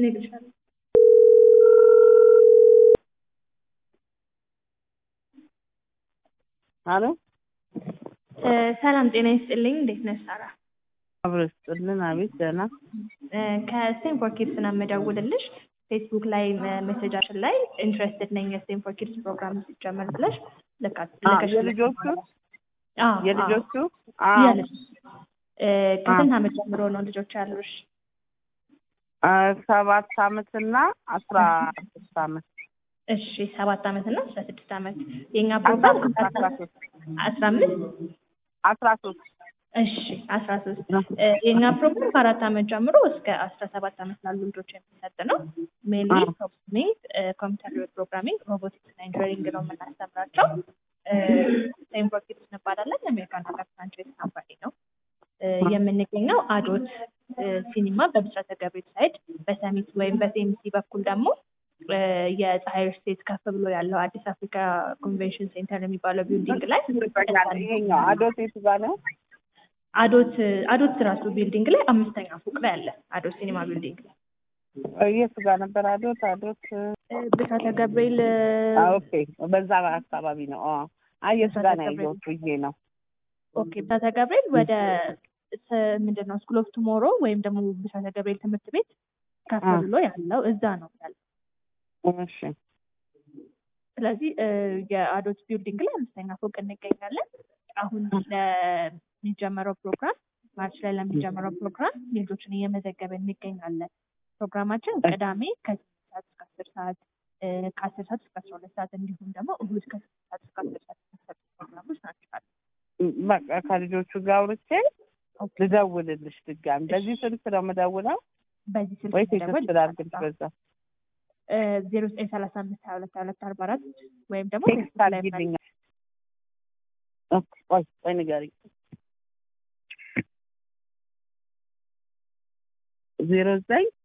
እነግርሻለሁ። አሎ እ ሰላም ጤና ይስጥልኝ። እንዴት ነሽ ሳራ? አብሮ ይስጥልን። አቤት ደህና። እ ከስቴንፎር ኪድስ ነው የምደውልልሽ። ፌስቡክ ላይ ሜሴጃችን ላይ ኢንትረስትድ ነኝ የስቴንፎር ኪድስ ፕሮግራም ሲጀመር ብለሽ ልካ አ ልከሽ የልጆቹ አዎ የልጆቹ አ አዎ ያለሽ እ ከስንት ዓመት ጀምሮ ነው ልጆች ያሉሽ? አ ሰባት አመትና አስራ ስድስት አመት እሺ ሰባት ዓመት እና አስራ ስድስት ዓመት የእኛ አስራ ፕሮግራም ሶስት አስራ ሶስት አስራ አምስት አስራ ሶስት እሺ አስራ ሶስት የእኛ ፕሮግራም ከአራት ዓመት ጀምሮ እስከ አስራ ሰባት ዓመት ላሉ ልጆች የሚሰጥ ነው። ሜንሊ አዎ። ፕሮግራሚንግ፣ ኮምፒውተር ፕሮግራሚንግ፣ ሮቦቲክስ እና ኢንጂነሪንግ ነው የምናስተምራቸው። ሴንፎር ኪድስ እንባላለን። የአሜሪካን ሀገር ፍራንቻይዝ ካምፓኒ ነው። እ የምንገኘው አዶት እ ሲኒማ በብስራተ ገብርኤል ሳይድ በሰሚት ወይም በሴምሲ በኩል ደግሞ እ የፀሐይ ስቴት ከፍ ብሎ ያለው አዲስ አፍሪካ ኮንቬንሽን ሴንተር የሚባለው ቢልዲንግ ላይ ይሄኛው አዶት የቱ ጋር ነው? አዶት አዶት ራሱ ቢልዲንግ ላይ አምስተኛ ፎቅ ላይ አለ። አዶት ሲኒማ ቢልዲንግ ላይ የቱ ጋር ነበር? አዶት አዶት እ ብስራተ ገብርኤል እ አ ኦኬ በዛ አካባቢ ነው። አ አይ የቱ ጋር ነው ያየሁት ብዬ ነው። ኦኬ ብስራተ ገብርኤል ወደ ስ- ምንድን ነው ስኩል ኦፍ ቱሞሮ ወይም ደግሞ ብስራተ ገብርኤል ትምህርት ቤት ከፍ አ። ብሎ ያለው እዛ ነው ያለው። እሺ ስለዚህ እ የአዶት ቢልዲንግ ላይ አምስተኛ ፎቅ እንገኛለን። አሁን ለሚጀመረው ፕሮግራም ማርች ላይ ለሚጀመረው ፕሮግራም ልጆችን እየመዘገበ እንገኛለን። ፕሮግራማችን ቅዳሜ ከስምንት ሰዓት እስከ አስር ሰዓት እ ከአስር ሰዓት እስከ አስራ ሁለት ሰዓት እንዲሁም ደግሞ እሁድ ከስምንት ሰዓት እስከ አስር ሰዓት የሚሰጡ ፕሮግራሞች ናቸው ያሉት። በቃ ከልጆቹ ጋር አውርቼ ልደውልልሽ ድጋሚ። በዚህ ስልክ ነው የምደውለው በዚህ ስልክ ወይ መደወል ቴክስት ላድርግልሽ በዛ ዜሮ ዘጠኝ ሰላሳ አምስት ሀያ ሁለት ሀያ ሁለት አርባ አራት ወይም ደግሞ ቴክስት ፌስቡክ ላይ አድርጊልኝ። ኦኬ፣ ቆይ ቆይ ንገሪኝ። ዜሮ ዘጠኝ